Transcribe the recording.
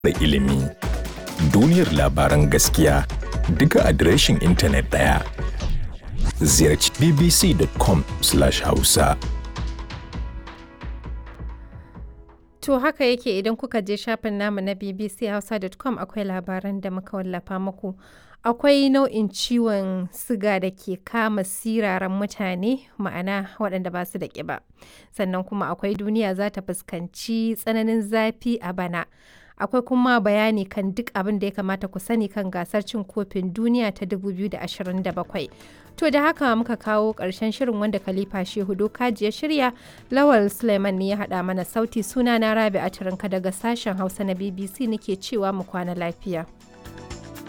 da ilimi. Duniyar labaran gaskiya duka adireshin intanet ɗaya. Ziyarci bbc.com/hausa. To haka yake idan kuka je shafin namu na bbchausa.com akwai labaran da muka wallafa muku. Akwai nau'in ciwon siga da ke kama siraran mutane ma'ana waɗanda ba su da ƙiba. Sannan kuma akwai duniya za ta fuskanci tsananin zafi a bana. Akwai kuma bayani kan duk abin da ya kamata ku sani kan gasar cin kofin duniya ta 2027. To da haka muka kawo ƙarshen shirin wanda Khalifa Shehu Dokaji ya shirya, Lawal Suleiman ne ya haɗa mana sauti suna na Rabi Atirinka daga sashen Hausa na BBC nake cewa mu kwana lafiya.